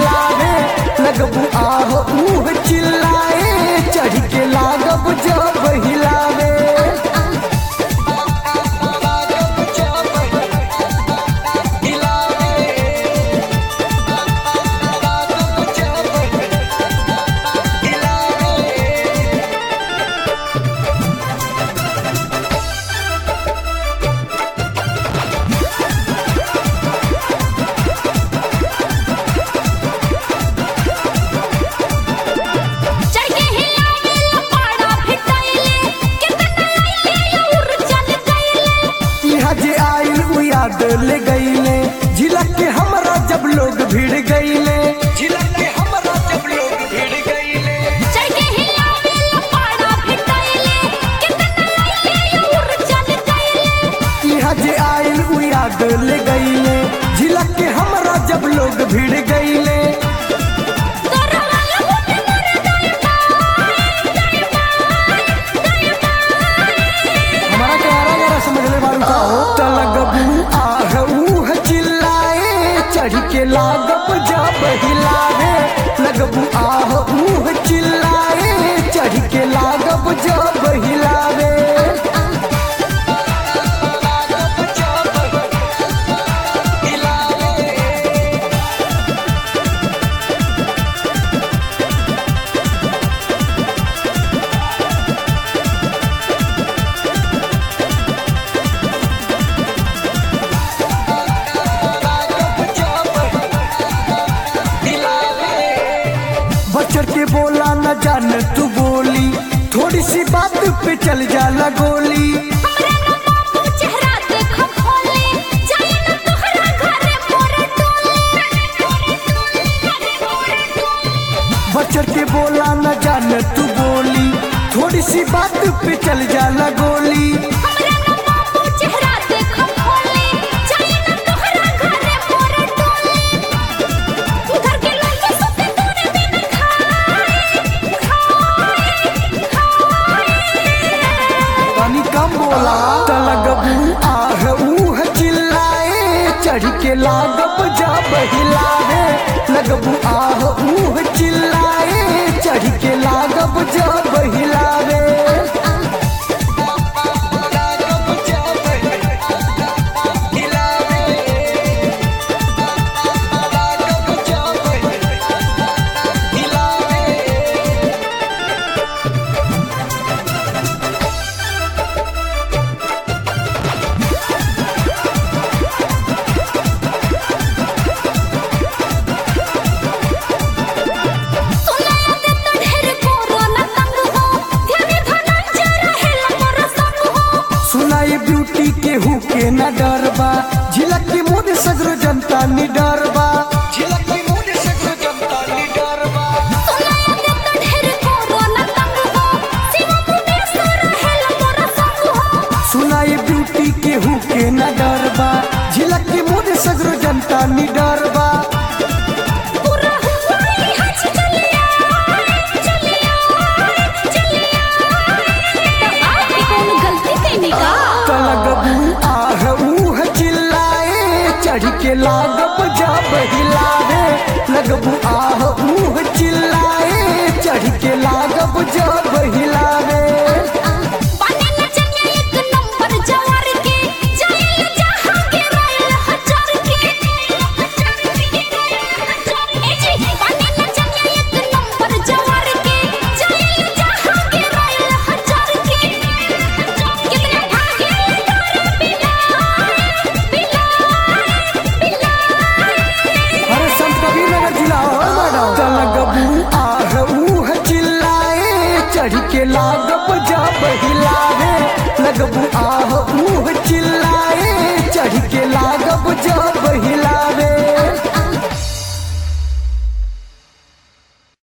हिलावे लगबू आह ऊह चिल्लाए चढ़ के लागब जब हिलावे चढ़ के हिलावे लपाड़ा फिटाइले कितना आइले और चल गइले यहाँ जे आइल उ याद ले गईले झिलक के हमरा जब लोग भिड़ गईले झिलक के हमरा जब लोग भिड़ गईले चढ़ के हिलावे लपाड़ा फिटाइले कितना आइले और चल गइले यहाँ जे आइल उ याद ले गईले झिलक के हमरा जब लोग भिड़ गईले तोरा वाला होते मोरे दाएं बाएं दाएं बाएं दाएं हमारा क्यारा जरा समझ ले बारू का हो त लगबू आह ऊह चिल्लाए चढ़ के लागब जब हिलावे लगबू आह ऊह चिल्लाए चढ़ के लागब जब हिलावे बचर के बोला न जान तू बोली थोड़ी सी बात पे चल जाला गोली हमरा न बाबू चेहरा देखो खोले जाए न तोहरा घरे मोरे टोले बचर के बोला न जान तू बोली थोड़ी सी बात पे चल जाला गोली हमरा न बाबू चेहरा देखो खोले जाए न तोहरा घरे मोरे टोले घर के लोग सुते तोरे बिन खाए खाए खाए पानी कम बोला त लगबू आह ऊह चिल्लाए चढ़ के लागब जब हिलावे लगबू आह ऊह चिल्लाए चढ़ के लागब जब हिलावे सुना दे तो ढेर कोरोना तंग हो ध्यान धनंजय रहेला मोर संग हो सुनाई ब्यूटी के हु के न डरबा झिलक के मोद सगरो जनता नि डरबा झिलक के मोद सगरो जनता नि डरबा सुना दे तो ढेर कोरोना तंग हो शिव मुकेश रहेला मोर संग हो सुनाई ब्यूटी के हु के न डरबा झिलक के मोद सगरो जनता नि डरबा पूरा हुआ ही हज चलिया चलिया चलिया तो आपकी कौन गलती थी का त लगबू आह ऊह चिल्लाए चढ़ के लागब जब हिलावे लगबू आह ऊह चिल्लाए चढ़ के लागब जब हिलावे पानी न चनिया एक नंबर जवार के जाइल जहां के राइल हजार के ए जी पानी न चनिया एक नंबर जवार के जाइल जहां के राइल हजार के कितना भागे तोरे बिना बिना बिना अरे संत कबीर नगर जिला हो मैडम त लगबू आह ऊह चिल्लाए चढ़ के लागब जब हिलावे लगबू आह